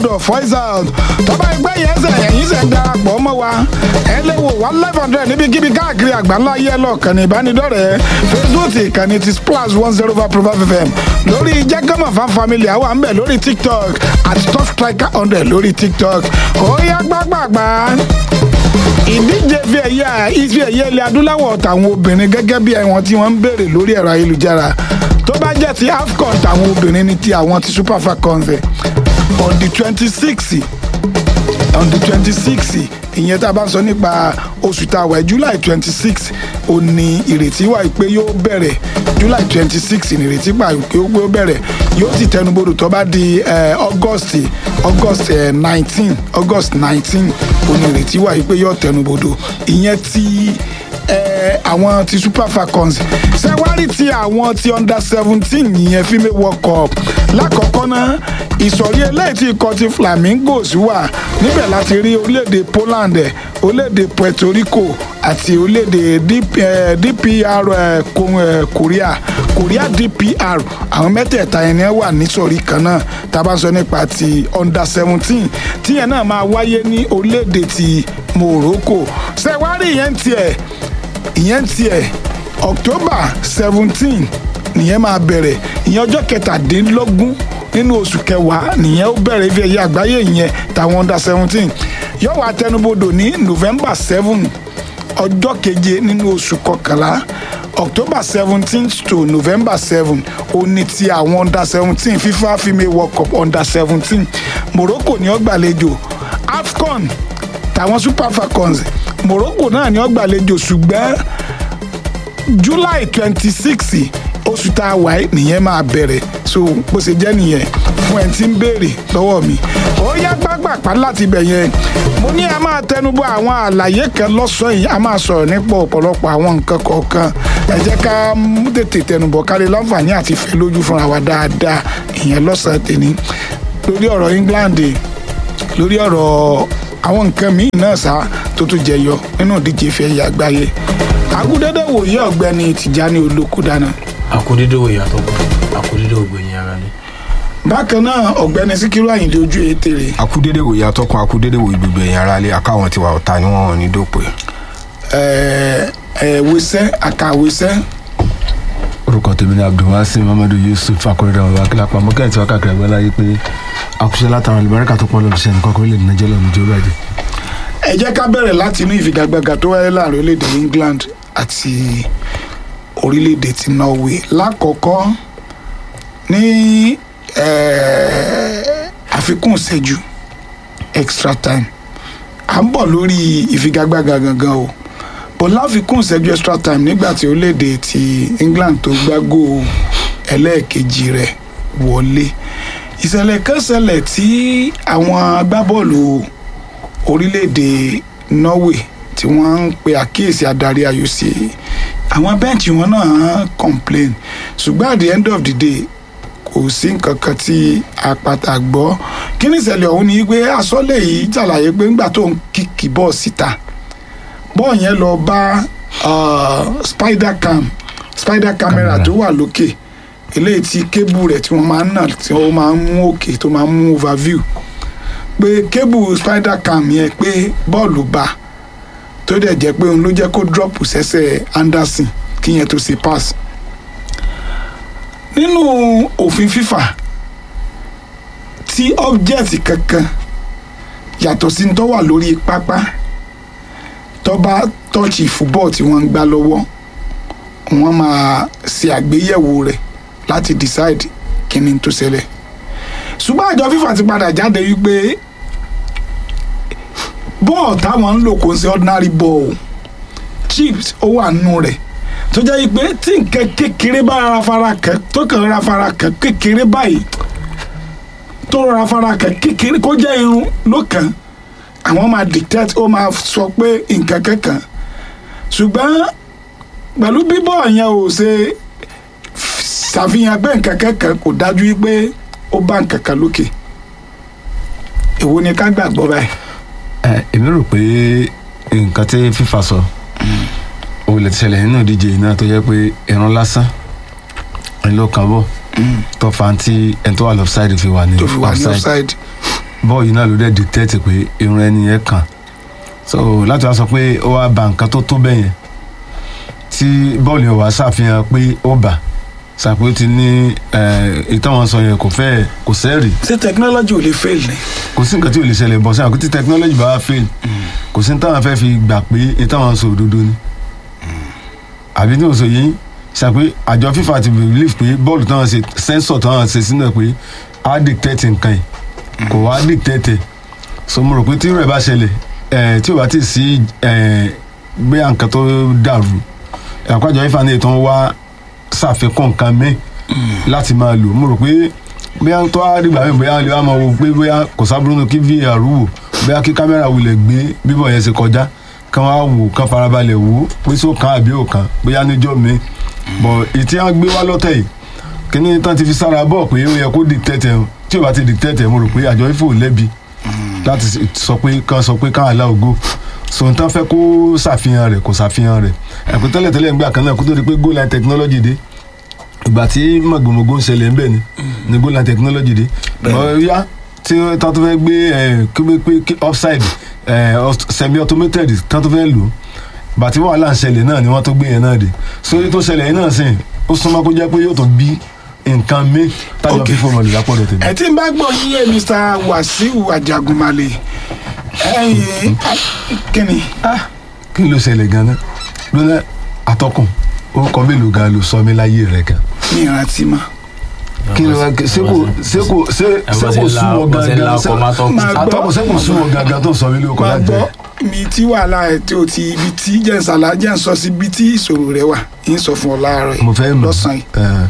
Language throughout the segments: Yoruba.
of voice out tọ́ba ẹgbẹ́ yẹn ṣe ẹ̀yìn ṣe ń darapọ̀ mọ́ wa ẹ lè wò wá live hundred níbikíbi káàkiri àgbáńlá ayé lọ́ọ̀kan ní ìbánidọ́rẹ̀ẹ́ facebook ìkànnì ti splash one zero five pro five fm lórí jẹ́gọ́mọ̀ fan family àwọn à ń bẹ̀ lórí tiktok at top striker hundred lórí tiktok ó yá gbàgbàgbà ìdíje fi ẹ̀yà ife ẹ̀yẹ ilẹ̀ adúláwọ̀ tàwọn obìnrin gẹ́gẹ́ bí ẹ̀wọ̀n tí wọ́n ń béèrè lórí ẹ̀rọ ayélujára tó bá jẹ́ ti afcon tàwọn obìnrin ní ti àwọn ti super falcons ẹ̀ on the twenty six on the twenty six ìyẹn tá a bá ń sọ nípa oṣù tá a wà july twenty six ò ní ìrètí wà pé yóò bẹ̀rẹ̀ july twenty six ní ìrètí pa pé ó bẹ̀rẹ̀ yóò sì tẹnubodò tó bá di eh, august august nineteen august nineteen ò ní ìrètí wà pé yóò tẹnubodò ìyẹn ti eh, àwọn ti super falcons ṣẹ́wárí ti àwọn ti under seventeen ìyẹn female world cup lákọ̀ọ́kọ́ náà ìsọ̀rí eléyìí tí ikọ̀ ti flamingos wà níbẹ̀ láti rí orílẹ̀-èdè poland ẹ̀ orílẹ̀-èdè puerto rico àti orílẹ̀-èdè DP, eh, dpr eh, Ko- eh, korea korea dpr àwọn mẹ́tẹ̀ẹ̀ta yẹn ni wọ́n wà nísọ̀rí kan náà tá a bá ń sọ nípa ti under seventeen tíyẹn náà máa wáyé ní orílẹ̀-èdè ti morocco ṣẹ́wárí ìyẹn tiẹ̀ ìyẹn tiẹ̀ october seventeen nìyẹn máa bẹ̀rẹ̀ ìyẹn ọjọ́ kẹtàdínlógún nínú oṣù kẹwàá nìyẹn ó bẹ̀rẹ̀ ife ẹ̀yẹ àgbáyé yẹn tàwọn under seventeen yóò wá tẹnubodò ní november seven ọjọ́ keje nínú oṣù kọkànlá october seventeen to november seven òní ti àwọn under seventeen fifa female world cup under seventeen morocco ni ó gbàlejò afcon tàwọn super falcons morocco náà ni ó gbàlejò ṣùgbọ́n july twenty six oṣù tá a wà yìí nìyẹn máa bẹ̀rẹ̀ so bó ṣe jẹ́ nìyẹn fún ẹ̀ tí ń béèrè lọ́wọ́ mi ó yá gbàgbàpá láti ibẹ̀ yẹn mo ní a máa tẹnubọ àwọn àlàyé kan lọ́sàn-án yìí a máa sọ̀rọ̀ nípa ọ̀pọ̀lọpọ̀ àwọn nǹkan kọ̀ọ̀kan ẹ jẹ́ ká mú tètè tẹnubọ ká lè láǹfààní àti fẹ́ lójú fúnra wa dáadáa ìyẹn lọ́sàn-án tèmi lórí ọ̀rọ̀ england lórí ọ̀rọ̀ àwọn nǹkan míì náà sá tó tún jẹyọ nínú ìdíje ìfẹ́ ẹ̀yà àgbáyé agudede wòye ọ̀gbẹ́ni tìjání olókùdáná àkúdédé wo ìyàtọ̀ kù àkúdédé ògbẹ̀yìn ara ni. bákan náà ọ̀gbẹ́ni síkírù àyìndé ojú ètèrè akúdédé wòye atọ́kùn akúdédé wòye gbogbo ẹ̀yìn ara lé akáwọn tiwa ọ̀tá ni wọ́n ní dópè. wíṣẹ́ àkàwíṣẹ́ orúkọ tèmi ni abdulwasi muhammadu yusuf akọrẹdà ọba akílápá mọkàntí wa káàkiri àgbáńlá yìí pé àkùṣe látara olùbáríkà tó pọn lọdún sẹni kọkọ lè nàjẹ lọnà ìjọ bàjẹ. ẹ jẹ́ ká bẹ̀rẹ̀ láti inú ìfigagbága tó wáyé láàrin orílẹ̀-èdè england àti orílẹ̀-èdè ti norway lákọ̀ọ́kọ́ ní eh, àfikún ìṣẹ́jú extra time à ń bọ̀ lórí ìfigagbága gangan o bọ̀ láfikún ìṣẹ́jú extra time nígbà tí orílẹ̀-èdè ti england tó gbágò ẹlẹ́ẹ̀kejì rẹ̀ wọlé ìṣẹ̀lẹ̀ kan ṣẹlẹ̀ tí àwọn agbábọ́ọ̀lù orílẹ̀-èdè norway tí wọ́n ń pe àkíyèsí adarí ayò sí àwọn bẹ́ǹchì wọn náà complain ṣùgbọ́n at the end of the day kò sí nǹkan kan tí apata gbọ́ kí ni ìṣẹ̀lẹ̀ ọ̀hún ni pé asọ́lẹ̀ yìí ṣàlàyé pé ńgbà tó ń kíkì bọ́ọ̀ síta bọ́ọ̀ yẹn lọ bá uh, spider cam spider camera tó wà lókè eléyìí tí kébù rẹ̀ tí wọ́n máa ń nà tí wọ́n máa ń mú òkè tó máa ń mú overview pé kébù spider cam yẹn pé bọ́ọ̀lù bá tó dẹ̀ jẹ́ pé òun ló jẹ́ kó drop sẹ́sẹ̀ anderson kí yẹn tó ṣe pass nínú òfin fífà tí object kankan yàtọ̀ sí tó wà lórí pápá tó bá tọ́ọ̀chì fúbọ́ọ̀ tí wọ́n ń gbá lọ́wọ́ wọ́n máa ṣe àgbéyẹ̀wò rẹ̀ láti decide kí ni tó ṣẹlẹ̀ ṣùgbọ́n àjọ fífà ti padà jáde wípé bọ́ọ̀ táwọn ń lò kò ń ṣe ordinary ball chips ó wà nínú rẹ̀ tó jẹ́ pé tí nǹkan kékeré bá rárá fara kàn tó kàn rárá fara kàn kékeré báyìí tó rárá fara kàn kékeré kó jẹ́ irun ló kàn àwọn máa dictate ó máa sọ pé nǹkan kankan ṣùgbọ́n pẹ̀lú bíbọ̀ yẹn ò ṣe ṣàfihàn pé nǹkan kankan kò dájú pé ó bá nǹkan kan lókè èwo ni ká gbàgbọ́ báyìí. ẹ èmi rò pé nǹkan tí fífa sọ ó lè ti ṣẹlẹ̀ nínú ìdíje yìí náà tó jẹ́ pé ìran lásán ẹni ló kàn bọ̀ tó fa tí ẹni tó wà lọ́fṣáìdì fi wà ní tó fi wà ní offside bọ́ọ̀ yìí náà ló dẹ̀ dictate pé irun ẹni yẹn kàn so láti wá sọ pé ó wá ba nǹkan tó tó bẹ́ẹ̀ yẹn tí bọ́ọ̀lù yẹn wá ṣàfihàn pé ó bà ṣàpé ó ti ní ìtàwọn sọ yẹn kò fẹ́ kò sẹ́ẹ̀rì ṣé technology ò lè fail ni. kò sí nǹkan tí ò lè ṣẹlẹ̀ bọ̀ sí àkótí technology bá wá fail kò sí ní táwọn fẹ́ fi gbà pé ìtàwọn sọ òdodo ni àbí tí mo sọ yìí ṣàpé àjọ FIFA ti believe pé bọ́ọ̀lù táwọn ṣe sensor táwọn ṣe sínú ẹ̀ pé á dictate nǹkan yìí kò wá dictate so mo rò pé tí rẹ̀ bá ṣẹlẹ̀ ẹ̀ tí ò bá ti sí ẹ̀ gbé nǹkan tó dàrú àpájọ FIFA ní ìtàn wá ṣàfikún nǹkan mi láti máa lò mo rò pé bóyá tó á dìgbà mi bóyá lè wá máa wo pé bóyá kò sábúrú nù kí VAR wò bóyá kí kámẹ́rà wulẹ̀ gbé bíbọ̀ yẹn ṣe kọjá kán wá wò kán farabalẹ̀ wò pé só kan àbí ò kan bóyá níjọ́ mi bọ̀ ìtí wọn gbé wá lọ́tẹ̀ yìí kíní tán ti fi sára bọ̀ pé ó yẹ kó dictate tí ò bá ti dictate mo rò pé àjọ ifo lẹ́bi láti sọ pé kán sọ pé kán àlá ògo sọ̀n tán fẹ́ kó ṣàfihàn rẹ̀ kò ṣàfihàn rẹ̀ ẹ̀kú tẹ́lẹ̀ tẹ́lẹ̀ ń gbà kan náà kó tó di pé goal line technology dé ìgbà tí mọ̀gbọ̀mọ̀gbọ̀ ń ṣẹlẹ̀ ń bẹ̀ ni ni goal line technology dé bọ́ọ̀yá tí tán tó fẹ́ gbé pé offside semi automated tán tó fẹ́ lò bàtí wàhálà ń ṣẹlẹ̀ náà ni wọ́n tó gbé yẹn náà dé sórí tó ṣẹlẹ̀ yìí náà sìn ó súnmọ́ kó jẹ́ pé yóò tó bí nǹkan mi tájọ fífò mọ̀lẹ́ lápọ̀dọ̀ tèmi. ẹ tí ń bá gbọ́ yíyé Mr. Wasiu Ajagunmale ẹ̀yin kíni. kí ló ṣẹlẹ̀ gan-an lónà àtọkùn orúkọ mélòó gan ló sọ mí láyé rẹ gan. mi ìrántí mọ́. kí ló ṣe kò ṣe kò ṣe ṣe kò sún wọ gangan àtọkùn ṣe kò sún wọ gangan tó sọ mí lóko máa láti gbọ́ mi tí wàhálà ẹ̀ tí o ti ibi tí jẹ́nsàlá jẹ́ ń sọ sí ibi tí ìṣòro rẹ wà ń sọ fún ọ láàárọ̀ yìí mo fẹ́ mọ̀ lọ́sàn-án yìí ẹ̀,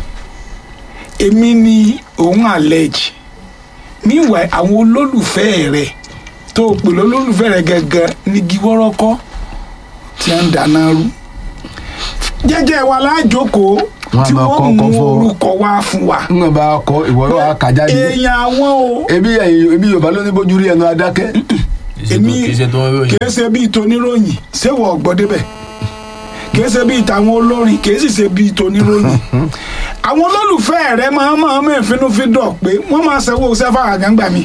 èmi ni òun allege meanwhile àwọn olólùfẹ́ rẹ̀ tó o pè lólùfẹ́ rẹ̀ gẹ́gẹ́ nígi wọ́rọ́kọ́ tí a ń dáná rú jẹ́jẹ́ wa lájókòó Wọ́n á tí máa kọ́ wọ́n ọkọ̀ mú fún ọ. orúkọ wá fún wa ń gbọ́n bá kọ ìwọ yóò wá kájà yìí èèyàn àwọn o ebi ẹ̀yin ebi yorùbá ló ní bójú rí ẹnu adákẹ́ èmi kì í ṣe tó ń ròyìn kìí ṣe bíi toníròyìn ṣéwọ ọgbọ débẹ̀ kìí ṣe bíi tàwọn olórin kìí sì ṣe bíi toníròyìn àwọn olólùfẹ́ rẹ máa máa mẹ́ ìfinúfíndọ̀ pé wọ́n máa ṣẹ́wó sẹ́fà àgàǹgbà mi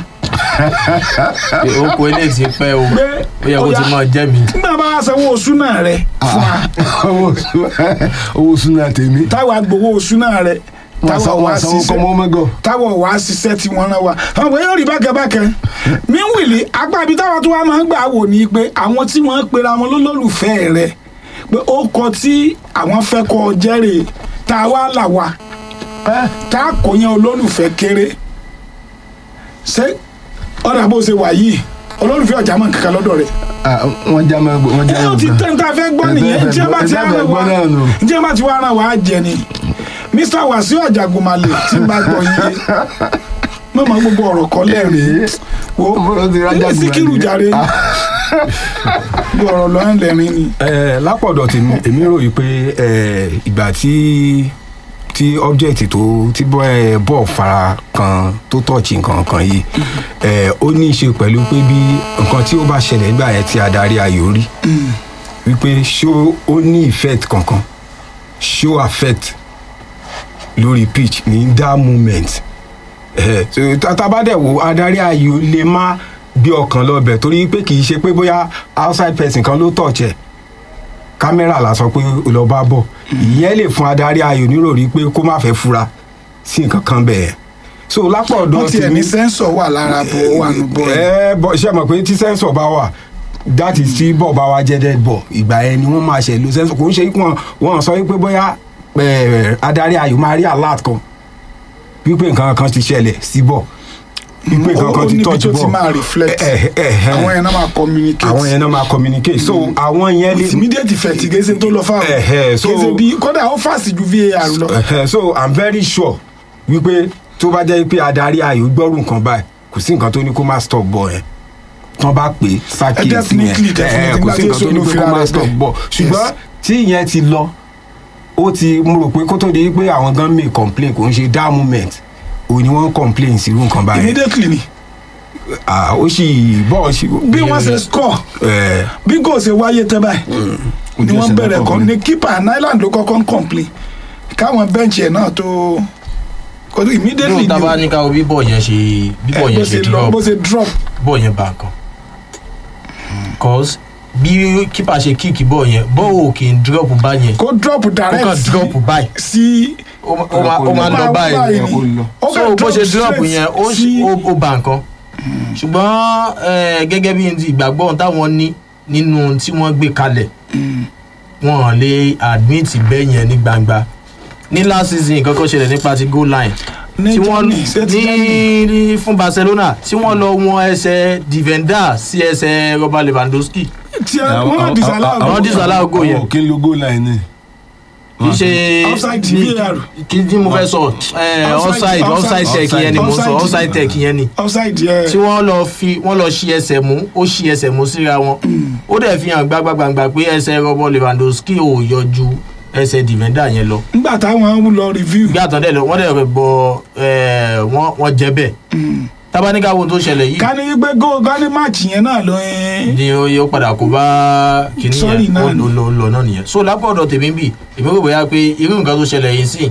pé ó kó ilé ti pẹ́ o pé ó yẹ kó ti máa jẹ́ mi. nígbà bá a ṣẹ́wó oṣù náà rẹ fún wa owó sún- owó súnà tèmi táwa gbowó oṣù náà rẹ wọn táwa sanwó wá wọn sanwó ṣiṣẹ́ kọ́mọ́ mọ́gọ́ táwọn wá ṣiṣẹ́ tí wọ́n rán wa àwọn pé yóò rí bákẹ́bákẹ́ míwìlì apá ibi táwọn tó wá máa ń gbà wò ní pé àwọn tí wọ́n ń pera wọn lólùfẹ́ rẹ̀ pé ó kọ tí àwọn fẹ́ kọ jẹ́rè tá a wá là wá tá a kò yan olólùfẹ́ kéré ṣé ọ̀dà bó ṣe wà yìí olólùfẹ́ ọ̀jà mọ̀ kankan lọ́dọ̀ rẹ̀ wọ́n já mọ́ wọ́n já ẹ ó mọ́ ti gan. tẹ́ ń ta fẹ́ gbọ́ Ẹ nìyẹn fẹ́ tí ẹ bá ti ẹ fẹ́ rán gbọ́ wa náà nù. tí ẹ bá ti wá rán wa jẹ ni Mr. Wasiu Ajagunmale tí n bá gbọ́ yín mọ̀mọ́ gbogbo ọ̀rọ̀ kọ́ lẹ́rìn wo Mo ti rájà gbà Síkírù ní. jàre gbogbo ọ̀rọ̀ lọ́rùn lẹ́rìn ni ẹ lápọ̀dọ̀ tèmi èmi ròyìn pé ẹ, ìgbà tí tí object tó tí bọ́ ẹ bọ́ fara kan tó tọ̀ọ̀chì nǹkan kan yìí ẹ ó ní í ṣe pẹ̀lú pé bí nǹkan tí ó bá ṣẹlẹ̀ nígbà yẹn tí adarí ayò rí wípé ṣó ó ní effect kankan ṣó affect lórí pitch ní that moment ẹ so tábàdẹ̀ wo adarí ayò lè má gbé ọkàn lọ́bẹ̀ torí pé kì í ṣe pé bóyá outside person kan ló tọ̀ọ̀chẹ̀ kámẹ́rà la sọ pé ó lọ bá bọ̀ ìyẹn lè fún adarí ayò níròrí pé kó má fẹ́ fura sí nǹkan kan bẹ́ẹ̀ so lápò ọ̀dọ́ wọ́n tiẹ̀ ní sẹ́ńsọ̀ wà lára bọ̀ wà nù bọ̀ ẹ̀ ẹ bọ ṣe mọ̀ pé tí sẹ́ńsọ̀ bá wà that is tí bọ̀ bá wa jẹ́ dead bọ̀ ìgbà yẹn ni wọ́n máa ṣe lo sẹ́ńsọ̀ kò ń ṣe wọn wọn sọ wípé bóyá ẹ, adarí ayò máa rí alert kan wípé nǹkan kan ti ṣẹlẹ̀ sí bọ̀ wípé nǹkan ó kan ti níbi touch tó ti bọ̀ máa reflect ẹ, ẹ, ẹ, àwọn yẹn náà máa communicate àwọn yẹn náà máa communicate so àwọn yẹn lè immediate effect kìí ṣe tó lọ fáwọn Ẹ̀hẹ̀, so- kìí ṣe bí kódà ó fast ju VAR lọ Ẹ̀hẹ̀, so i'm very sure wípé tó bá jẹ́ pé adarí ayò gbọ́rù nǹkan báyìí kò sí nǹkan tó ní kó má stop ball yẹn tán bá pè é sákìyèsí definitely, yẹn definitely, Ẹ̀hẹ̀, kò sí nígbà tí nǹkan tó ní èso pé ló kó má fira stop rẹ̀ ball ṣùgbọ́n tí ìyẹn ti lọ ó ti mo rò pé kó tó di pé àwọn gan may complain kò ń ṣe that moment òun ni wọ́n complain sí irú nǹkan báyìí immediately ni Ah, ó sì bọ́ọ̀ sí. bí wọ́n ṣe score ẹ̀ bí kò ṣe wáyé tẹ́ báyìí ni wọ́n bẹ̀rẹ̀ kọ́ ní keeper Island ló kọ́kọ́ ń complain káwọn bẹ́ǹchì ẹ̀ náà tó kò tó immediately nínú tábà ni ní káwọ bí bọ́ọ̀ yẹn ṣe bí o bọ́ọ̀ ẹ, yẹn bó ṣe ṣe lọ drop bó ṣe drop bọ́ọ̀ yẹn bá nǹkan cause bí kípa ṣe kíìkì bọ́ọ̀ yẹn bọ́ọ̀ ò kì í drop bá yẹn kó drop ó direct kàn drop báyìí sí ó ma- ó ma- ó máa lọ báyìí ó lọ. ó so kàn bó ṣe drop straight yẹn ó sí- ó ó ba nǹkan ṣùgbọ́n eh, gẹ́gẹ́ bí n ti ìgbàgbọ́ ohun táwọn ní nínú ohun tí wọ́n gbé kalẹ̀ wọn ò lè admit bẹ́ẹ̀ yẹn ní gbangba ní last season nǹkan kan ṣẹlẹ̀ nípa ti goal line ní tí wọ́n Germany, ṣé ti Germany? ní ní fún Barcelona tí wọ́n lọ wọn ẹsẹ̀ Divenda sí ẹsẹ̀ Robert Lewandowski tí ẹ wọ́n náà disallow àwọn disallow goal yẹn. àwọn kí n lo goal line ni. kì í ṣe Offside ní- VAR. kí ni mo fẹ́ sọ eh, Offside, offside offside, offside tech yẹn ni mo sọ offside. offside tech yẹn ni offside yẹ tí wọ́n lọ fi wọ́n lọ ṣí ẹsẹ̀ mú ó ṣí ẹsẹ̀ mú síra wọn ó dẹ̀ fi hàn gbágbágbàgbà pé ẹsẹ̀ Robert Lewandowski ò yọjú ẹsẹ̀ Divenda yẹn lọ nígbà táwọn lọ review bí àtọ̀dẹ̀ lọ wọ́n dẹ̀ bọ eh, wọ́n wọ́n jẹ́ bẹ́ẹ̀ tábánikà wo tó ṣẹlẹ̀ yìí ká ní wípé goal ká ní match yẹn náà ló ń ni ó yóò padà kó bá kìnìún Sorry yẹn náà ó ni. lọ lọ lọ náà nìyẹn so lápò ọ̀dọ̀ tèmi bì èmi rò bóyá pé irú nǹkan tó ṣẹlẹ̀ yìí sí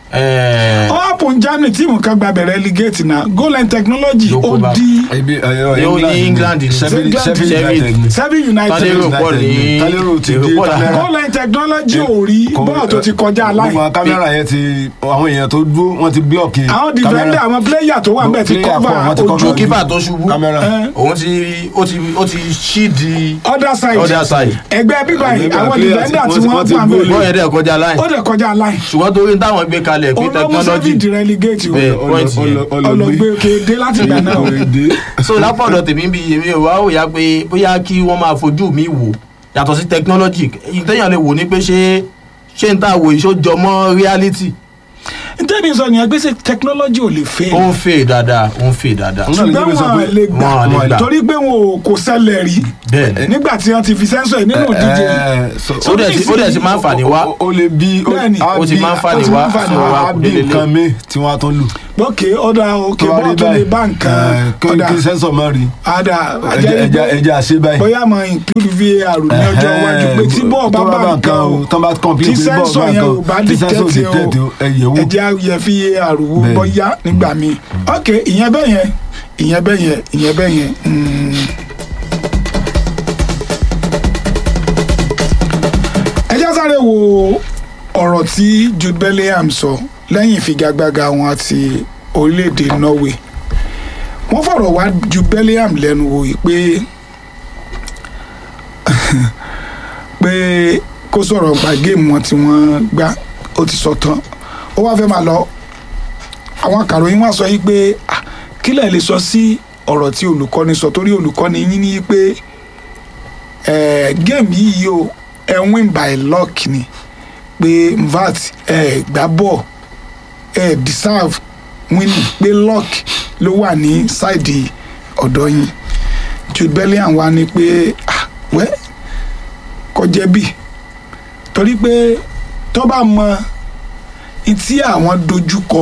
eh, ó happen Germany tíìmù kan gba bẹ̀rẹ̀ relegate náà goal line technology Ló kó ó bá. di ibi ẹyọ Yóò ní England ni. Sheffield Sheffield Sheffield. United ni. seven tálérò united pọ̀ ní Tálérò ti èrò dé pọ̀ lára. kámẹ́rà. goal line technology ò rí Kò- bọ́ọ̀ tó ti kọjá line gbogbo kámẹ́rà yẹn ti àwọn èèyàn tó dúró wọ́n ti blọ́ọ̀kì àwọn defender àwọn player tó wà ń bẹ̀ ti Player cover pọ̀, wọ́n ti ojú cover kípà tó ṣubú kámẹ́rà. Eh. òun ti ó ti ó ti ṣí di other side other side ẹgbẹ́ bíbá yìí Ẹgbẹ́ àwọn player defender tí tí wọ́n wọ́n ti wà ń goal bẹ̀ bọ́ọ̀ yẹn dẹ̀ kọjá line ó dẹ̀ kọjá line ṣùgbọ́n torí táwọn gbé kalẹ̀ pé olómú technology seven di relegate o Bẹ́ẹ̀. point yẹn. ọlọgbẹ kéde láti gbà náà o. so lápò ọ̀dọ̀ tèmi bí èmi ò wá òyà pé bóyá kí wọ́n máa fojú mi wò yàtọ̀ sí technology ìtẹ̀yàn lè wò ní pé ṣé ṣé n ta wò yìí ṣó jọ mọ́ reality ntẹ́ni sọ nìyẹn gbèsè technology ò lè fẹ́ ó ń fè dáadáa ó ń fè dáadáa Náà ni ṣùgbọ́n Jimmy sọ wọn pé- lè gbà wọn lè gbà. torí pé wọn ò kò ṣẹlẹ̀ rí bẹ́ẹ̀ ni nígbà tí wọ́n ti fi sẹ́ńsọ̀ yìí nínú ìdíje ó dẹ̀ ti ó dẹ̀ ti máa ń fà ní wá ó lè bí Bẹ́ẹ̀ni. ó ti máa ń fà ní ó ti wá máa ń fà ní so wá. wá á kú bí délé nǹkan mi tí wọ́n á tún lù. lókè ọ̀dà òkè tó bá bọ́ọ̀ rí tó lè báyìí bá nǹkan eh, kí ọ̀dà kí sẹ́ńsọ̀ má rí ọ̀dà ẹja ẹja ẹja àṣẹ báyìí. bóyá máa include VAR ní ọjọ́ iwájú pé tí bọ́ọ̀ bá bá nǹkan o tán bá complete tí pé bọ́ọ̀ sẹ́ńsọ̀ bá yẹn ò nǹkan bá tí sẹ́ńsọ̀ ò dictate dictate o o ẹ yẹ̀ wò. ẹjẹ́ ayẹ VAR wò Bẹ́ẹ̀ni. bọ́yá nígbà míì ok ìyẹn bẹ́ẹ̀ yẹn ìyẹn bẹ́ẹ̀ yẹn ìyẹn bẹ́ẹ̀ yẹn. mm. ẹ já sáré wo ọ̀rọ̀ tí Jude Bellingham sọ lẹ́yìn ìfigagbága wọn àti orílẹ̀-èdè Norway wọ́n fọ̀rọ̀ wá Jude Bellingham lẹ́nu wò yìí pé pé kó sọ̀rọ̀ gba géèmù wọn tí wọ́n gbá ó ti sọ tán ó wá fẹ́ máa lọ àwọn akàròyìn wá sọ yìí pé "Ah, kí lẹ̀ lè sọ sí ọ̀rọ̀ tí olùkọ́ni sọ torí olùkọ́ni yín ní pé eh, géèmù yìí o ẹ win by luck ni pé vat ẹ gbá bọ̀ ẹ deserve winning pé luck ló wà ní sáìdì ọ̀dọ̀ yín Jude Bellingham wá ní pé "Ah, wẹ́ kò jẹ̀bi torí pé tó bá mọ tí àwọn dojúkọ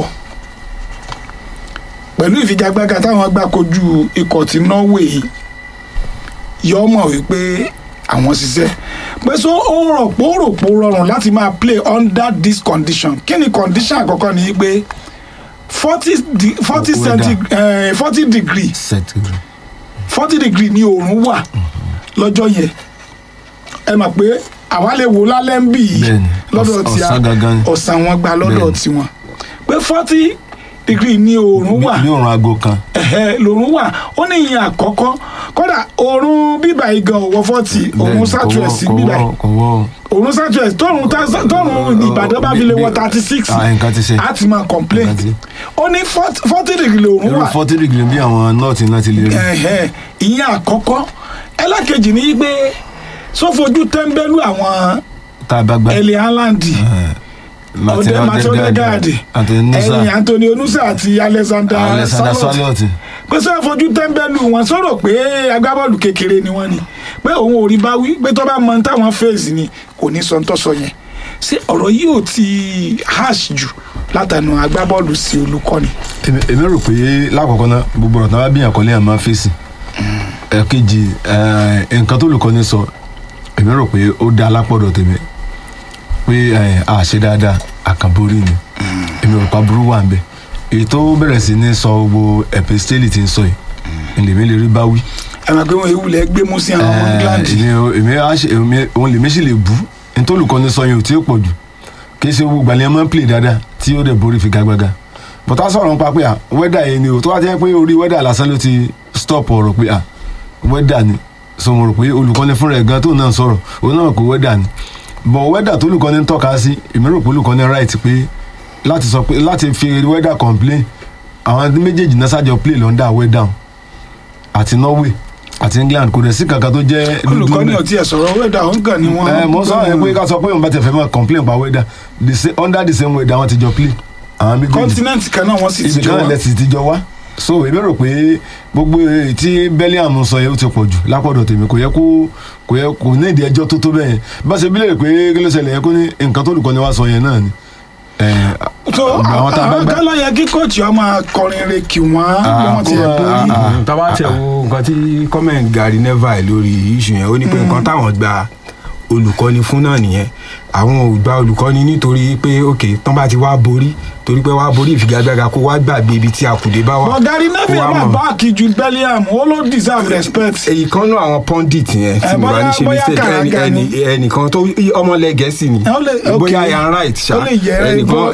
pẹ̀lú ìfigagbága táwọn gbà kojú ikọ̀ tí Norway yìí yọ mọ̀ wípé àwọn ṣiṣẹ́ pé so ó rò pé ó rò pé ó rọrùn láti máa play under this condition kí ni condition àkọ́kọ́ ni pé forty forty Weather. centi forty degree Centigrade. forty degree ni oòrùn wà lọ́jọ́ yẹn ẹ mọ̀ pé àwa lè wò lálẹ́ ń bì í Bẹ́ẹ̀ni, lọ́dọ̀ ọ̀s- tí a ọ̀sán gangan ni. ọ̀sán wọn gba lọ́dọ̀ Bẹ́ẹ̀ni. tiwọn pé forty degree ni oòrùn wà ní òrùn aago kan ẹ̀hẹ́ lòrùn wà ó ní ìyẹn àkọ́kọ́ kódà oòrùn bíbà yìí gan òwò forty oòrùn Bẹ́ẹ̀ni, southwest kò wọ́- bíbà yìí kò wọ́ oòrùn southwest tọrùn tá- tọrùn Ìbàdàn bá fi lè wọ thirty six Ah, nǹkan ti ṣe. á ti máa complain Nǹkan ti- ó ní forty degree lòrùn irú wà forty degree bí àwọn nọ́ọ̀tì náà ti lè rí ẹ̀hẹ́ ìyẹn àkọ́kọ́ ẹlẹ́kejì ni pé sófojú tẹ́ńbẹ́lú àwọn tá a bá gbá ẹ̀lẹ́ haaland ọdẹ Martin Odegaard ẹ̀yìn Anthony Onusa àti Alexander Alexander Salot Salot pé sọ fojú tẹ́ńbẹ́lú wọn sọ̀rọ̀ pé agbábọ́ọ̀lù kékeré ni wọ́n ni pé òun ò rí bá wí pé tó bá mọ táwọn fèsì ni kò ní sọ ń tọ́sọ yẹn ṣé ọ̀rọ̀ yìí ò ti harsh jù látànà agbábọ́ọ̀lù sí olùkọ́ni. èmi èmi rò pé lákọ̀ọ́kọ́ náà gbogbo ọ̀rọ̀ tí wọ́n bá bíyàn kọ́lé ẹ̀ máa fèsì ẹ̀kejì eh, nǹkan tó lùkọ́ni sọ èmi rò pé ó dá alápọ̀dọ̀ tèmi pé eh, a ṣe dáadáa àkànborí ni èmi rò pa burú wà ń bẹ èyí tó bẹ̀rẹ̀ sí ní sọ gbogbo epistéli tí ń sọ yìí èlèmí lè rí báwí ẹ máa gbé wọn ewu lẹ gbé mú sí àwọn ọmọ england èmi èmi á ṣe èmi òun lèmi sì lè bú nítorí olùkọ́ni sọ yẹn ò tí ì pọ̀ jù kì í ṣe gbogbo àlẹ́ máa ń play dáadáa tí ó dẹ̀ borí figagbága bọ́tà sọ̀rọ̀ nípa pé à wẹ́dà yẹn ni o tó wá jẹ́ pé orí wẹ́dà lásán ló ti stop ọ̀rọ̀ pé à wẹ́dà ni so mo rò pé olùkọ́ni fúnra ẹ̀ gan tó náà sọ̀rọ̀ òun náà kò wẹ́dà ni bọ̀ wẹ́dà tó olùkọ́ni ń tọ́ka sí èmi rò pé olùkọ́ni right pé láti sọ pé láti fi wẹ́dà complain àwọn méjèèjì náà ṣàjọ play lọ́ndà wẹ́dà àti Norway àti England kò dẹ̀ sí kankan tó jẹ́ dúdú olùkọ́ni ńbẹ̀. ò tiẹ̀ sọ̀rọ̀ wẹ́dà òun kàn ní wọ́n. ẹ mo sọ yẹn pé ká sọ pé òun bá tẹ fẹ́ máa complain pa weather the same under the same weather wọn ti jọ play àwọn méjèèjì continent kan náà wọ́n sì ti ibi jọ kan wá. lẹ́sìn ti jọ wá so èmi rò pé gbogbo èyí tí Bellingham sọ yẹn ó ti pọ̀ jù lápọ̀dọ̀ tèmi kò yẹ kó kò yẹ kò ní ìdí ẹjọ́ tó tó bẹ́ẹ̀ yẹn bá ṣe bílẹ̀ pé kí ló ṣẹlẹ̀ yẹn kó ní nǹkan tó olùkọ́ni wá sọ yẹn náà ni ẹ, so àwọn tá a bá àwọn gbá kan ló yẹ kí kóòtù ọmọ kọrin re kì wọ́n bí wọ́n ti ẹ̀ kó máa- borí. ah, ah. tábà tẹ̀ wo nǹkan tí comment Gary Neville lórí issue yẹn ó ní pé nǹkan táwọn gba olùkọ́ni fún náà nìyẹn àwọn ò gba olùkọ́ni nítorí pé ok tán bá ti wá borí torí pé wá borí ìfigagbága kó wá gbàgbé ibi tí akùdé bá wà. but Gary kó Neville wá máa mọ̀. báàkì ju Bellingham ó ló deserve respect. èyí kan náà àwọn pundit yẹn tí Eh, mo bá ní bóyá- ṣe bóyá mistake ẹni Karaga ni. ẹni ẹnìkan tó ọmọlẹ gẹ̀ẹ́sì ni ó lè ok bóyá yan right ṣá ó lè yẹ ẹnìkan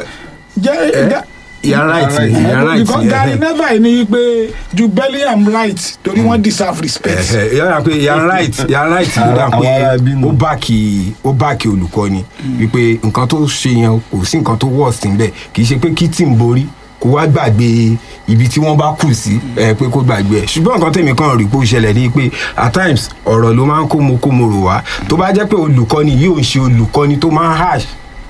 jẹ Ga- yan right Yan right. ni yan right because ni Gary ẹhẹ. Neville ní pé ju Bellingham right torí wọ́n deserve respect. Ẹhẹ, yàrá pé yan right yan right ló dà Àwọn ará pé bínú. ó báàkì ó báàkì olùkọ́ni wípé nǹkan tó ṣe yẹn kò sí nǹkan tó worst níbẹ̀ kì í ṣe pé kí tí ń borí kó wá gbàgbé ibi tí wọ́n bá kù sí ẹ pé kó gbàgbé ẹ̀ ṣùgbọ́n nǹkan tèmi kan rí pé ó ṣẹlẹ̀ ní pé at times ọ̀rọ̀ ló máa ń kó mo kó mo rò wá tó bá jẹ́ pé olùkọ́ni yóò ṣe olùkọ́ni tó máa ń harsh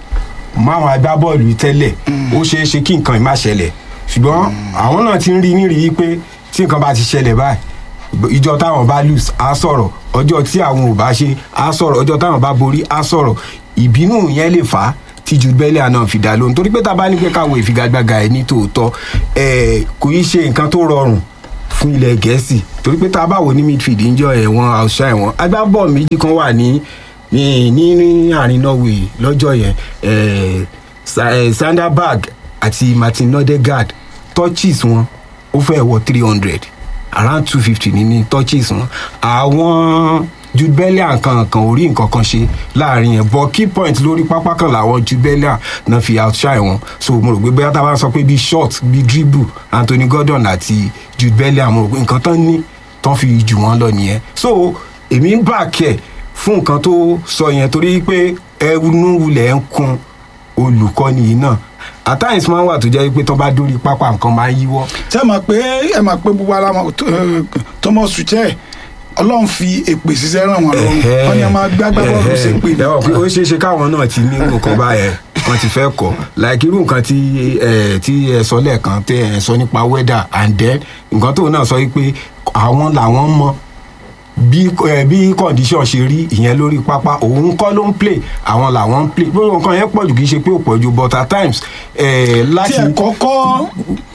máwọn agbábọ́ọ̀lù tẹ́lẹ̀ ó ṣeé ṣe kí nǹkan ìmá ṣẹlẹ̀ ṣùgbọ́n àwọn náà ti ń rí nírí pé tí nǹkan bá ti ṣẹlẹ̀ báyìí ìjọ táwọn bá lose á sọ̀rọ̀ ọjọ́ tí àwọn ò bá ṣe á sọ̀rọ̀ ọjọ́ táwọn bá borí á sọ̀rọ̀ ìbínú yẹn lè fà á tí ju bẹ́lẹ̀ àná fi dá lóhùn torí pé tá a bá ní pé káwọn ìfigagbága ẹ̀ ní tòótọ́ ẹ̀ kò í ṣe nǹkan tó rọrùn fún ilẹ̀ gẹ̀ẹ́sì torí pé tá a bá wò ní midfield ń jọ ẹ̀wọ̀n àṣà ẹ̀wọ̀n agbábọ́ọ̀ méjì kan wà ní ní ní ní àárín norway lọ́jọ́ yẹn eh, Sa- eh, sanderberg àti martin nodegaard touches wọn ó fẹ́ wọ three hundred around two fifty ní ní touches wọn àwọn jude bellion kankan ò rí nǹkan kan ṣe láàrin yẹn but key point lórí pápá kan làwọn jude bellion náà fi outshine wọn so mo rò pé bóyá tá a bá sọ pé bíi short bíi dribble anthony gordon àti jude bellion mo rò pé nǹkan tán ní tán fi jù wọ́n lọ nìyẹn so èmi ń bà kẹ́ fún nǹkan tó sọ yẹn torí pé ẹnu wulẹ̀ ń kun olùkọ́ni yìí náà at times máa ń wà tó jẹ́ pé tó bá dórí pápá nǹkan máa ń yíwọ́ ṣé ẹ mọ̀ pé ẹ mọ̀ pé gbogbo ara wọn Thomas Tuchel ọlọ́run fi èpè ṣiṣẹ́ ràn wọ́n lọ́rùn wọ́n ní a máa gbá gbábọ́ọ̀lù ṣe pè ẹ wọ pé ó ṣeé ṣe káwọn náà ti ní nǹkan báyẹn wọn ti fẹ́ kọ́ like irú nǹkan tí ẹ tí ẹ sọ lẹ́ẹ̀kan tẹ ẹ sọ nípa weather and then nǹkan tóun náà sọ wípé àwọn làwọn mọ bí ẹ bí condition ṣe rí ìyẹn lórí pápá òun kọ́ ló ń play àwọn làwọn ń play gbogbo nǹkan yẹn pọ̀ jù kì í ṣe pé ò pọ̀ jù but at times ẹ tí láti ẹ kọ́kọ́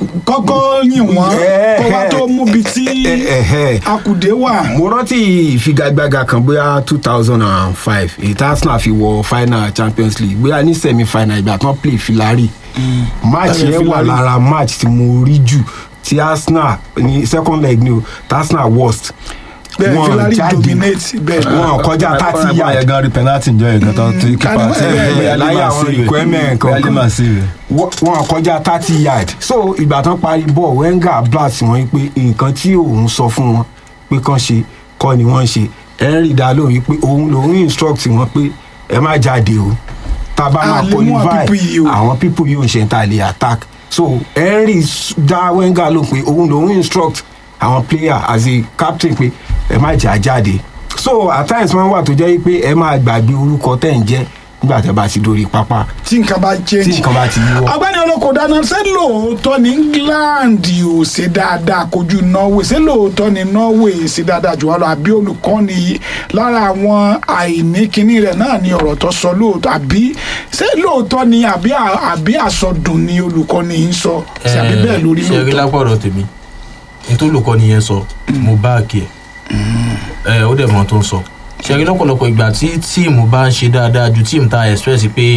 kọ́kọ́ yìn wọ́n Eh, kó wá tó mú bi tí eh, eh, eh. akùdé wà. mo rántí ìfigagbága kan bóyá two thousand and five èyí tí arsenal fi wọ final champions league bóyá ní semi final ìgbà tán play filari match Ẹ̀rẹ̀ yẹn wà Filari. lára match tí mo rí jù tí arsenal ní second leg ni o tí arsenal worst bẹ́ẹ̀ Wọ́n Filari jáde. dominate bẹ́ẹ̀ wọn kọjá thirty yard. yard gan rí penalty njọ yẹn gan tán tí kípa Kani- tí eh, eh, láyé àwọn requirement kankan. bẹ́ẹ̀ máa sí rẹ̀. wọn kọjá thirty yard so ìgbà tán parí ball wenger blast wọn pé nǹkan tí òun sọ fún wọn pé kán ṣe kọ́ ni wọ́n ṣe henry dá lóhùn yìí pé òun lòun instruct wọn pé ẹ má jáde o tá a bá A máa lè mú àwọn people yìí o. qualify àwọn people yìí ò ń ṣe ń ta lè attack so henry s- dá wenger lóhùn pé òun lòun instruct àwọn player as a captain pé ẹ má jà jáde so at times máa ń wà tó jẹ́ pé ẹ máa gbàgbé orúkọ tẹ̀ ń jẹ́ nígbà tẹ́ bá ti dórí pápá tí nǹkan bá tí change. nǹkan bá ti yíwọ́. ọgbẹ́ni olóko dáná ṣé lóòótọ́ ní england ò ṣe dáadáa kojú norway ṣé lóòótọ́ ní norway ṣe dáadáa jù wá lọ àbí olùkọ́ni yìí lára àwọn àìní kinní rẹ̀ náà ni ọ̀rọ̀ tó sọ lóòótọ́ àbí ṣé lóòótọ́ ni àbí à- àbí àsọdùn ni olùkọ́ni yìí ń sọ ṣe àbí bẹ́ẹ̀ lórí ṣe rí lóòótọ́ lápọ̀rọ̀ tèmi nítorí olùkọ́ni yẹn sọ mo bá àkì ẹ̀ ẹ̀ ó dẹ̀ mọ́ tó ń sọ ṣe rí lọ́pọ̀lọpọ̀ ìgbà tí tíìmù bá ń ṣe dáadáa ju tíìmù tá a express pé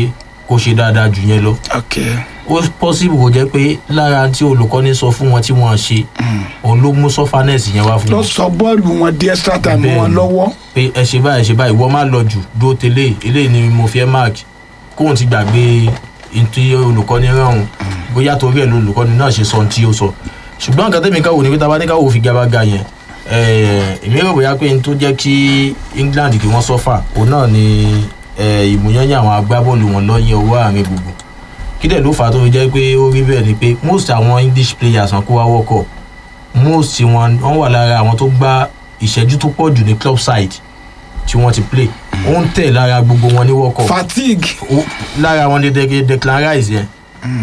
kó ṣe dáadáa jù yẹn lọ ok ó possible kó jẹ́ pé lára tí olùkọ́ni sọ fún wọn tí wọ́n ṣe òun ló mú sọ́fánẹ́sì yẹn wá fún lọ wọn sọ bọ́ọ̀lù wọn di extra time Bẹ́ẹ̀ni. wọn lọ́wọ́ pé ẹ ṣe báyìí ẹ ṣe báyìí wọ́n má lọ jù dúró tẹ́lẹ̀ eléyìí ni mo fi ẹ́ mark kóun ti gbàgbé ntí olùkọ́ni rán bóyá torí ẹ̀ lolùkọ́ni náà ṣe sọ ohun tí ó sọ ṣùgbọ́n nǹkan tẹ́mi káwò ní pé tábà ní káwò fi gabaga yẹn eh, èmi rò bóyá pé n tó jẹ́ kí England kí wọ́n sọ́fà òun náà ni eh, ìmúyányán àwọn agbábọ́ọ̀lù wọn lọ́yìn ọwọ́ àárín gbùngbùn kí dẹ̀ ló fà á tó fi jẹ́ pé ó rí bẹ́ẹ̀ ni pé most àwọn English players wọn kó wá wọ́kọ̀ most wọn wọ́n wà lára àwọn tó gbá ìṣẹ́jú tó pọ̀ jù ní club side tí wọ́n ti play ó ń tẹ̀ lára gbogbo wọn ní world cup fatigue ó- lára wọn ní De- Declan Rice yẹn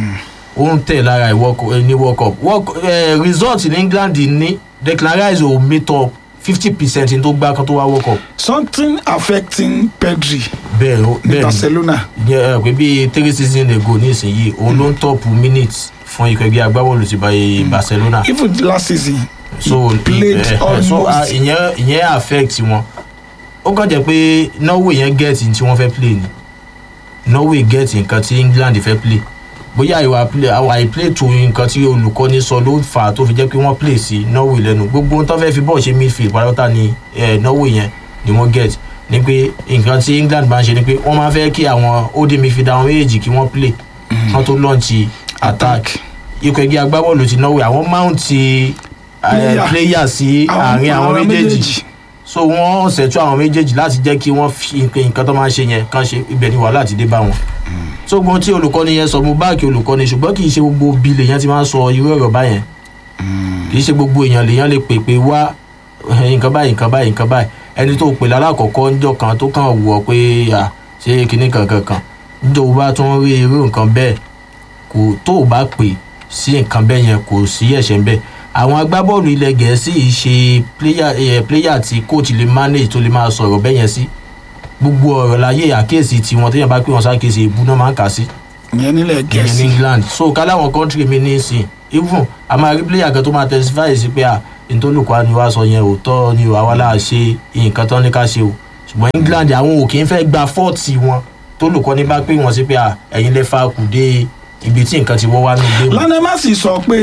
ó ń tẹ̀ lára ìwọ- eh, ní world cup World Cu- eh, result ní England ní Declan Rice ò meet up fifty percent tó gbá kan tó wá world cup something affecting Pedri bẹ́ẹ̀ ó- ní bẹ́ẹ̀ ni Barcelona yẹ ẹ pé bíi three season ago ní ìsinyìí òun ló ń tọ́pù minutes fún ikọ̀ ẹgbẹ́ agbábọ́ọ̀lù ti bá Barcelona even last season so played eh, eh, so almost- ah, ìyẹn ìyẹn affect wọn ó kàn jẹ́ pé Norway yẹn get tí wọ́n fẹ́ play ni Norway get nǹkan tí England fẹ́ play bóyá ìwà play àwọn àìplay tó nǹkan tí olùkọ́ni sọ ló fà á tó fi jẹ́ pé wọ́n play sí Norway lẹ́nu gbogbo ohun tó fẹ́ fi bọ́ọ̀ ṣe midfield pátápátá ni eh, Norway yẹn ni wọ́n get ni pé nǹkan tí England máa ń ṣe ni pé wọ́n máa fẹ́ kí àwọn odi midfield àwọn méjèèjì kí wọ́n play wọ́n tó launch attack ikọ̀ ẹgbẹ́ agbábọ́ọ̀lù ti Norway àwọn mount Player. player sí àárín àwọn méjèèjì so wọ́n ṣètò àwọn méjèèjì láti jẹ́ kí wọ́n fi nǹkan nǹkan tó máa ń ṣe yẹn kàn ṣe ibẹ̀ ni wàhálà ti dé bá wọn. so gbogbo tí olùkọ́ni yẹn sọ mo báàkì olùkọ́ni ṣùgbọ́n kì í ṣe gbogbo bí lèèyàn ti máa ń sọ irú ọ̀rọ̀ báyẹn kì í ṣe gbogbo èèyàn lèèyàn lè pè pé wá eh, nǹkan báyìí nǹkan báyìí nǹkan báyìí ẹni tó pè lálákọ̀ọ́kọ́ ńjọ́ kan tó kàn wù ọ́ pé à ṣé kinní kankan kan níjọ́ wo bá tún rí irú nǹkan bẹ́ẹ̀ kò tó o bá pè sí nǹkan bẹ́ẹ̀ yẹn kò sí ẹ̀ṣẹ̀ ń bẹ́ẹ̀ àwọn agbábọ́ọ̀lù ilẹ̀ gẹ̀ẹ́sì yìí ṣe player eh, player tí coach lè manage tó lè máa sọ̀rọ̀ bẹ́ẹ̀ yẹn sí gbogbo ọ̀rọ̀ láyé àkíyèsí tiwọn téèyàn bá pè wọ́n sákèsí ìbú náà máa ń kà sí ìyẹn nílẹ̀ ìyẹn ní gẹ̀ẹ́sì England so káláwọn country mi ní ìsìn even a máa rí player kan tó máa testify sí pé à ntòlùkọ́ ni wàá sọ yẹn òótọ́ ni àwa là ṣe nǹkan tán ní ká ṣe o ṣùgbọ́n England àwọn ò kì í fẹ́ gba fọ́ọ̀tì wọn tólùkọ́ ní bá pè wọ́n sí pé à ẹ̀yin lè fa kùdé ibi tí nǹkan ti wọ́ wá ní ilé wọn. Lionel Messi sọ pé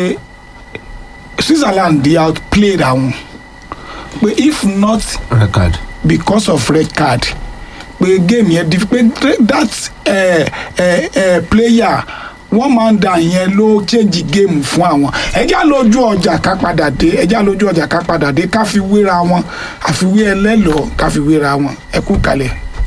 Switzerland dey outplayed àwọn pé if not record because of red card pé game yẹn di pé that uh, uh, uh, player wọ́n máa ń da yẹn ló change game fún àwọn ẹjá lójú ọjà ká padà dé ẹjá lójú ọjà ká padà dé ká fi wéra wọn àfiwé ẹlẹ́lọ́ọ̀ ká fi wéra wọn ẹ kú kalẹ̀.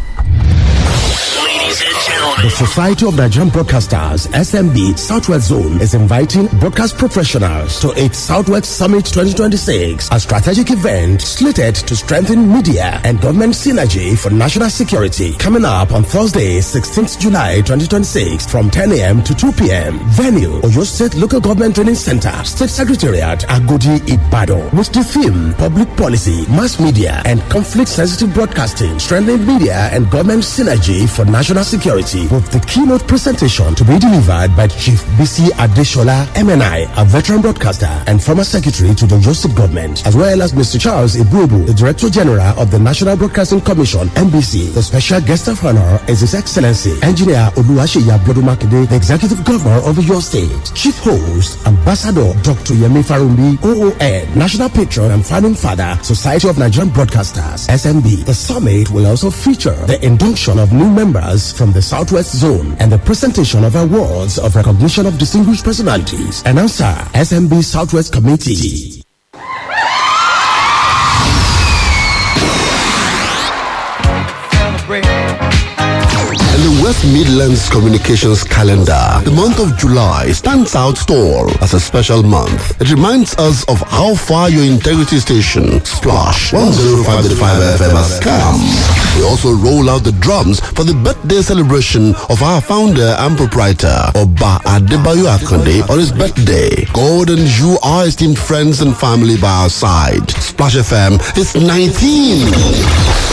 The Society of Nigerian Broadcasters, SMB Southwest Zone, is inviting broadcast professionals to its Southwest Summit 2026, a strategic event slated to strengthen media and government synergy for national security. Coming up on Thursday, 16th July 2026, from 10 a.m. to 2 p.m. Venue, Oyo State Local Government Training Center, State Secretariat, Agodi Ibadan, with the theme Public Policy, Mass Media, and Conflict Sensitive Broadcasting, strengthening media and government synergy for national security, with the keynote presentation to be delivered by Chief BC Adeshola, MNI, a veteran broadcaster and former secretary to the Joseph government, as well as Mr. Charles Ibubu, the Director General of the National Broadcasting Commission, NBC. The special guest of honor is His Excellency, Engineer Oluwaseyi Abiodumakide, the Executive Governor of your state. Chief host, Ambassador Dr. Yemi Farumbi, OON, National Patron and Founding Father, Society of Nigerian Broadcasters, SNB. The summit will also feature the induction of new members from the Southwest Zone and the presentation of awards of recognition of distinguished personalities. Announcer, SMB Southwest Committee. In the West Midlands Communications calendar, the month of July stands out tall as a special month. It reminds us of how far your integrity station, Splash 105.5 FM has come. We also roll out the drums for the birthday celebration of our founder and proprietor, Oba Adebayo Akonde, on his birthday. God and you are esteemed friends and family by our side. Splash FM is 19.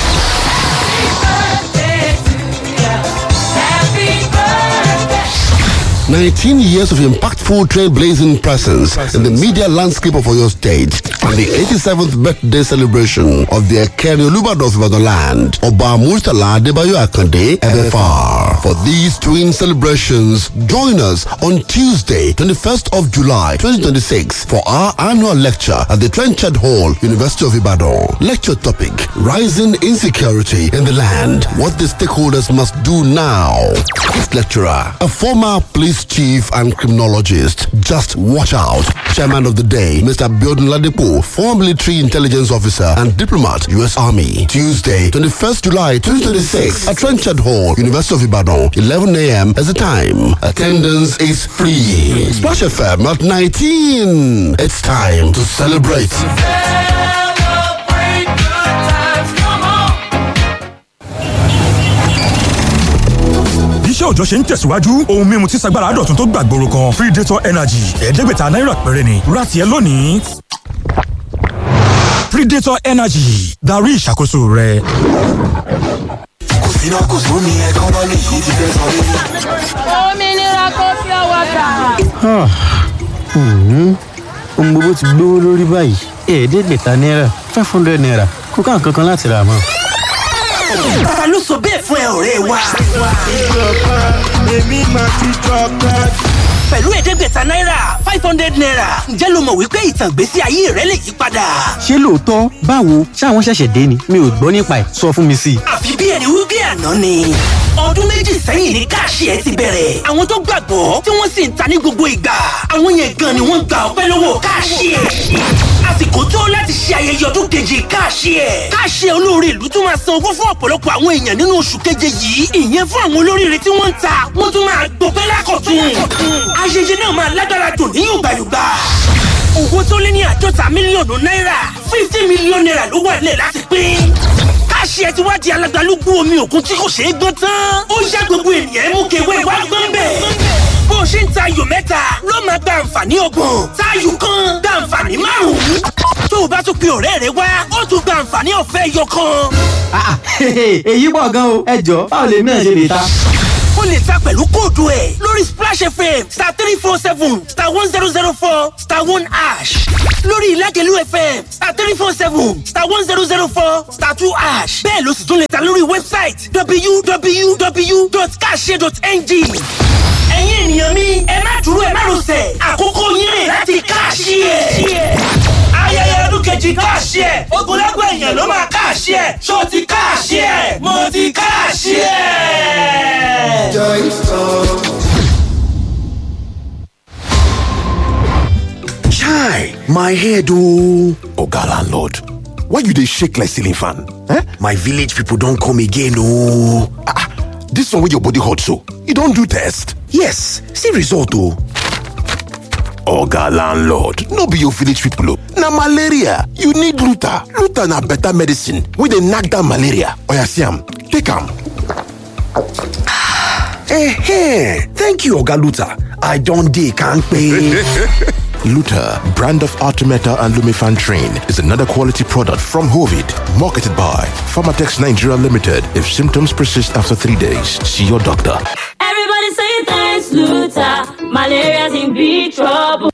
19 years of impactful trailblazing presence in the media landscape of Oyo State and the 87th birthday celebration of the Ekeri Olubadorf Ibadan land, Oba Murtala Adebayo Akande, FFR. For these twin celebrations, join us on Tuesday, 21st of July, 2026 for our annual lecture at the Trenchard Hall, University of Ibadan. Lecture topic, Rising Insecurity in the Land, What the Stakeholders Must Do Now. Guest lecturer, a former police chief and criminologist. Just watch out. Chairman of the day, Mr. Biodun Ladepo, former military intelligence officer and diplomat, U.S. Army. Tuesday, 21st July 2026 at Trenchard Hall, University of Ibadan, 11 a.m. as the time. Attendance is free. Splash FM at 19. It's time to celebrate. iṣẹ́ òòjọ́ ṣe ń tẹ̀síwájú ohun mímu tí sagbára dọ̀tun tó gbàgbóró kan predator energy ẹ̀ẹ́dẹ́gbẹ̀ta náírà péré ni ra tiẹ̀ lónìí. predator energy darí ìṣàkóso rẹ. kò sí náà kò sómi ẹkọ́nọ́mì yìí ti fẹ́ sọ mí. òmìnira kò fi ọwọ́ gbà. ohun gbogbo ti gbówó lórí báyìí ẹ̀ẹ́dẹ́gbẹ̀ta náírà five hundred naira kò ká nǹkan kan láti rà mọ́. ta ló sọ bẹ́ẹ̀ fún ẹ ọ̀rẹ́ wa. èmi máa ti jọba. pẹ̀lú ẹ̀ẹ́dẹ́gbẹ̀ta náírà five hundred naira ǹjẹ́ lo mọ̀ wípé ìtàn ìgbésí ayé rẹ lè yí padà. ṣé lóòótọ́ báwo ṣáwọn ṣẹ̀ṣẹ̀ dé ni mi ò gbọ́ nípa ẹ̀ sọ fún mi sí i. àfi bí ẹni wí bí àná ni. ọdún méjì sẹ́yìn ní káàṣì ẹ ti bẹ̀rẹ̀. àwọn tó gbàgbọ́ tí wọ́n sì ń ta ní gbogbo ìgbà. àwọn yẹn gan ni wọ́n gba ọpẹ́ lọ́wọ́ káàṣì ẹ. àsìkò tó láti ṣe ayẹyẹ ọdún keje káàṣì ẹ. káàṣì ẹ olóore ìlú tún máa san owó fún ọ̀pọ̀lọpọ̀ àwọn èèyàn nínú oṣù keje yìí. ìyẹn fún àwọn olóríire tí wọ́n ń ta wọ́n tún máa gbọpẹ́ lákọ̀tún. ayẹyẹ náà máa lágbára dùn ní yùgbàyùgbà owó tó lé ní àádọ́ta mílíọ̀nù náírà fifty mílíọ̀nù náírà ló wà nílẹ̀ láti pín. káṣí ẹ ti wá di alágbálúgbú omi òkun tí kò ṣeé gbọ́n tán. ó yá gbogbo ènìyàn mú kewé wá gbọ́n bẹ̀. bó o ṣe ń ta ayò mẹ́ta ló máa gba àǹfààní ọgbọ̀n táyù kan gba àǹfààní márùn-ún. tó o bá tún pe ọ̀rẹ́ rẹ wá ó tún gba àǹfààní ọ̀fẹ́ ẹyọ kan. èyí pọ̀ gan o ẹ jọ báwo lèmi náà ṣe lè ta. o lè ta pẹ̀lú kóòdù ẹ̀ lórí splash fm star three four seven star one zero zero four star one ash lórí ìlágẹ̀lú fm star three four seven star one zero zero four star two ash bẹ́ẹ̀ ló sì tún lè ta lórí wẹ́bsáìtì www.kashe.ng ẹ̀yin ènìyàn mi ẹ má dúró ẹ má rọsẹ̀ àkókò yín rè láti káàṣì ẹ̀ ayẹyẹ ọdún kejì káàṣì ẹ̀ ogunlẹ́gbẹ̀ èèyàn ló máa káàṣì ẹ̀ ṣó ti káàṣì ẹ̀ mo ti káàṣì ẹ̀. Chai, my head oh. Oga landlord, why you dey shake like ceiling fan? Eh? My village people don come again oh. Ah, ah, this one wey your body hot so, you don do test? Yes, see result oh. Oga landlord, no be your village people oh. Na malaria, you need Luta. Luta na better medicine wey dey knack down malaria. Oya see am, take am. Eh, thank you Oga Luta. I don dey kampe. Luta, brand of Artemeta and Lumifan Train, is another quality product from Hovid, marketed by Pharmatex Nigeria Limited. If symptoms persist after three days, see your doctor. Everybody say thanks, Luther. Malaria's in big trouble.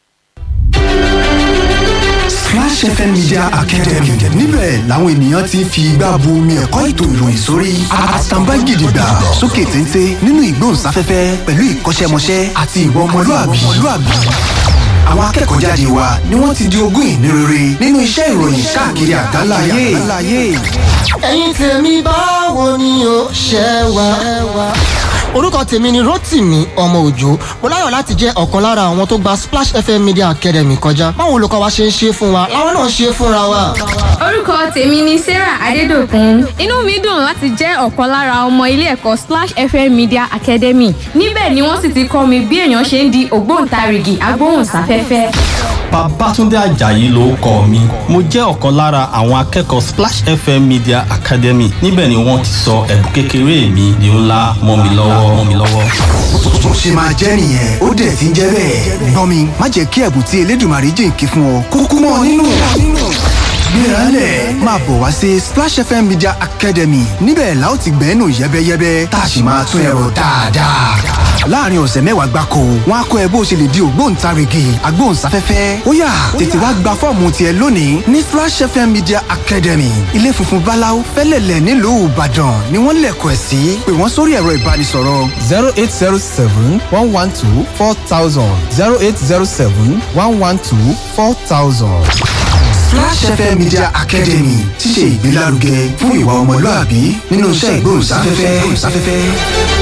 Splash FM Media Academy níbẹ̀ làwọn ènìyàn ti ń fi igbá bu omi ẹ̀kọ́ ètò ìròyìn sórí àtàǹbá gidigba sókè téńté nínú ìgbóhùnsáfẹ́fẹ́ pẹ̀lú ìkọ́ṣẹ́mọṣẹ́ àti ìwà ọmọlúàbí. Àwọn akẹ́kọ̀ọ́ jáde wa ni wọ́n ti di ogún ìní rere nínú iṣẹ́ ìròyìn káàkiri àgbáńlá ayé. ẹ̀yin tèmi báwo ni o ṣe wá. orúkọ tèmi ni rotimi ọmọ òjò mo láyọ̀ láti jẹ́ ọ̀kan lára àwọn tó gba splash fm media academy kọjá báwo olùkọ́ wa ṣe ń ṣe fún wa làwọn náà ṣe fúnra wa. orúkọ tèmi ni sarah adédọkùn inú mi dùn láti jẹ́ ọ̀kan lára ọmọ ilé ẹ̀kọ́ splash fm media academy níbẹ̀ ni wọ́n sì ti kọ́ mi bí èèyàn ṣe ń di ògbóǹtarìgì agbóhùnsáfẹ́fẹ́. Babátúndé Àjàyí ló kọ mi. Mo jẹ́ ọ̀kan lára àwọn akẹ́kọ̀ọ́ Splash FM Media Academy. Níbẹ̀ ni wọ́n ti sọ ẹ̀bùn kékeré mi di ńlá mọ́ mi lọ́wọ́ mọ́ mi lọ́wọ́. Bó ṣe máa jẹ́ nìyẹn ó dẹ̀ ti ń jẹ́ bẹ́ẹ̀. gbọ́n mi má jẹ́ kí ẹ̀bùn tí elédùnmarè jìnkí fún ọ kúkú mọ́ ọ nínú. gbéraálẹ̀ máa bọ̀ wá sí Splash FM Media Academy níbẹ̀ la ó ti gbẹ́nu yẹ́bẹ́yẹ́bẹ́ tá a sì máa tún ẹ̀rọ dáadáa. láàrin ọ̀sẹ̀ mẹ́wàá gbáko wọn á kọ́ ẹ bó ṣe lè di ògbóǹtarìgì agbóhùnsáfẹ́fẹ́ ó yá tètè wá gba fọ́ọ̀mù tiẹ̀ lónìí ní splash fm media academy ilé funfun báláú fẹ́lẹ̀lẹ̀ nílùú ìbàdàn ni wọ́n lẹ̀kọ̀ ẹ̀ sí pé wọ́n sórí ẹ̀rọ ìbánisọ̀rọ̀ zero eight zero seven one one two four thousand zero eight zero seven one one two four thousand. Flash FM Media Academy ti ṣe ìgbélárugẹ fún ìwà ọmọlúàbí nínú iṣẹ́ ìgbóhùnsáfẹ́fẹ́.